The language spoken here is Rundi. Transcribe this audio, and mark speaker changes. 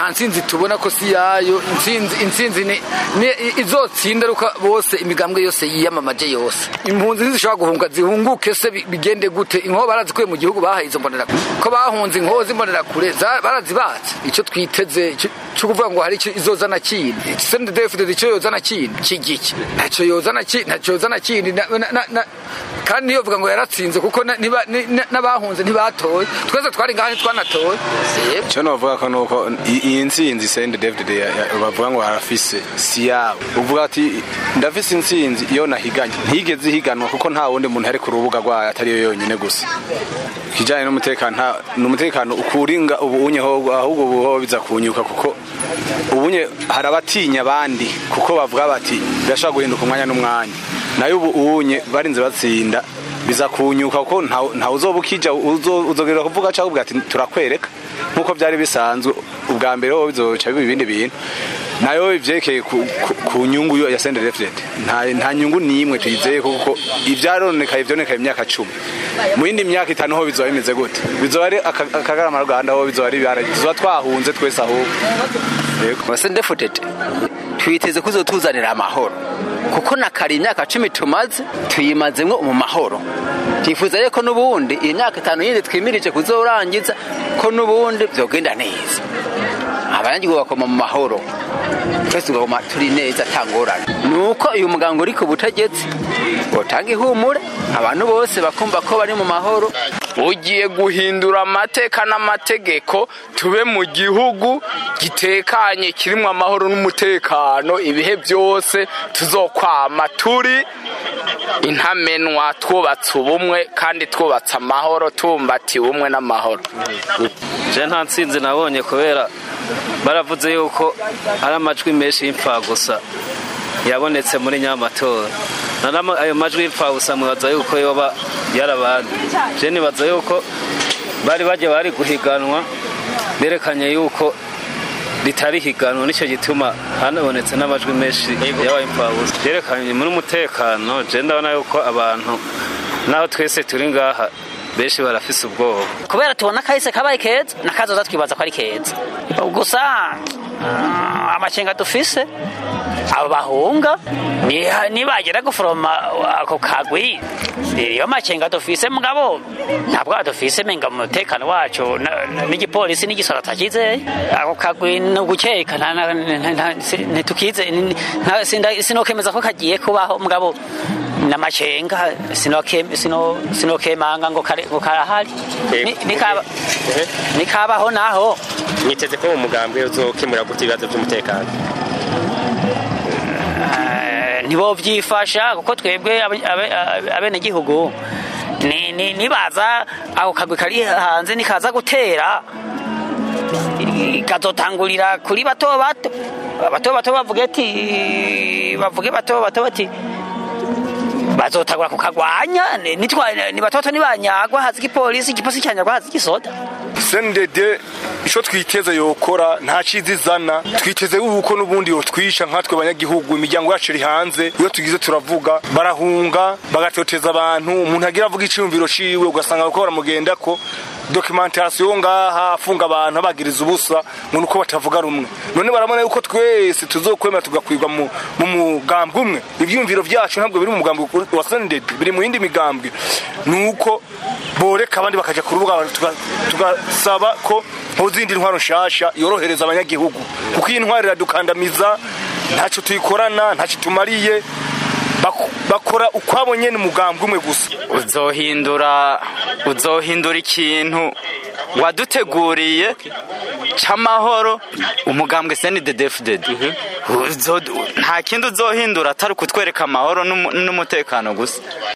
Speaker 1: nta ntsinzi tubona ko si yayo intsinzi intsinzi ni ni- izotsinda ruka bose imigambwe yose yiyamamaje yose impunzi ntizishobora guhunga zihunguke se bi- bigende gute inkoho barazikuye mu gihugu bahaye izo mbonerakure ko bahunze inkoho z'imbonerakure za- barazibatse icyo twiteze icyo- cyo kuvuga ngo hari icyo izozana kindi sendedefide icyo yozana kindi kigiki ntacyo yozana kindi ntacyo yozana kindi na- na- na- na- kandi niyo vuga ngo yaratsinze kuko na- niba- ni- na- n'abahunze ntibatoye twese twari ngaho ntitwanatoye Yego.
Speaker 2: icyo navuga ko nuko i- iyi ntsinzi sende david ya- ya- bavuga ngo harafise si yabo uvuga ati ndafise intsinzi iyo nahiganye ntigeze ihiganwa kuko nta wundi muntu ari ku rubuga rwayo atari yo yonyine gusa ikijyanye n'umutekano nta- ni umutekano ukuringa ubunye ho- ahubwo ubu ho biza kunyuka kuko ubunye hari abatinya abandi kuko bavuga bati birashobora guhinduka umwanya n'umwanya nayo ubu unye barinze batsinda biza kunyuka kuko nta- ntawe uzoba ukija uzo- uzogera kuvuga cyangwa uvuga ati turakwereka nk'uko byari bisanzwe ubwa mbere ho bizoca biba ibindi bintu nayo ivyerekeye ku, ku, ku nyungu yo ya sende reflet nta, nta nyungu n'imwe tuyizeye kuko ivyaronekaye vyonekaye imyaka cumi mu yindi myaka itanu ho bizoba bimeze gute bizoba ari aka- akagarama ruganda ho bizoba ari ibara tuzoba twahunze twese ahubwo yego
Speaker 3: basendefutete twiteze kuzotuzanira amahoro kuko na kare imyaka cumi tumaze tuyimazemwo mu mahoro twifuza rero ko n'ubundi iyi myaka itanu yindi twimirije kuzorangiza ko n'ubundi vyogenda neza abanyagihugu bakoma mu mahoro twese tugakoma turi neza atangorane ni uko uyu muganga uri ku butegetsi utanga ihumure abantu bose bakumva ko bari mu mahoro
Speaker 4: ugiye guhindura amateka n'amategeko tube mu gihugu gitekanye kirimo amahoro n'umutekano ibihe byose tuzokwama turi intamenwa twubatse ubumwe kandi twubatse amahoro tubumbatiye ubumwe n'amahoro
Speaker 5: je nta ntsinzi nabonye kubera baravuze yuko ari amajwi menshi y'imfa gusa yabonetse muri nyamatora nanama ayo majwi y'imfa gusa mwibaza yuko yoba yarabandi je nibaza yuko bari baje bari guhiganwa berekanye yuko ritari higanwa nicyo gituma hanabonetse n'amajwi menshi y'abayimfabusa byerekanye muri umutekano je ndabona yuko abantu naho twese turi ngaha benshi barafise ubwoba
Speaker 6: kubera tubona kahise kabaye keza nakazoza twibaza ko ari keza gusa ah, amakenga dufise abo bahunga ni- nibagera guforoma ako kagwi iyo makenga dufise mugabo ntabwo dufise menga mu mutekano wacu na- na- n'igipolisi n'igisoro atakizeye ako kagwi ni ugukeka nta- nta- nta- nta- si- ntitukize ni- nta- sinda- sinokemeza ko kagiye kubaho mugabo n'amakenga sinoke- sino- sinokemanga ngo kare- ngo karahari Ni- nikaba- nikabaho naho
Speaker 7: mwiteze ko mu mugambwe uzokemura gute ibibazo by'umutekano
Speaker 6: Eh, nibo byifasha kuko twebwe abe- abe- abe- abenegihugu ni- ni- nibaza ako kagwi kari hanze nikaza gutera ikazotangurira kuri bato bato bato bato bavuge ati bavuge bato bato bati bazotangura kukagwanya ni- nitwa- ni batoto nibanyagwa hazi igipolisi igipolisi cyanyagwa hazi igisoda
Speaker 8: sendede icyo twiteze yokora nta cyiza izana twiteze yuko n'ubundi yotwisha nkatwe abanyagihugu imiryango yacu iri hanze iyo tugize turavuga barahunga bagatoteza abantu umuntu agira avuga icyumviro ciwe ugasanga bariko baramugenda ko dokimentasiyo ngaha afunga abantu abagiriza ubusa ngo nuko batavuga rumwe none barabona yuko twese tuzokwemera tugakwirwa mu mu mugambwe umwe ibyumviro byacu ntabwo biri mu mugambwe wa sendede biri mu yindi migambwe nuko boreka abandi bakaja ku rubuga tuga- tugasaba ko ntuzindi ntwaro nshasha yorohereza abanyagihugu kuko iyi ntwaro iradukandamiza ntacyo tuyikorana ntacyo tumariye Bak- bakora ukwabo nyene umugambwe umwe gusa
Speaker 4: uzohindura uzohindura ikintu waduteguriye c'amahoro umugambwe senidedefuded nta kindi uzohindura atari ukutwereka amahoro n'umu- n'umutekano gusa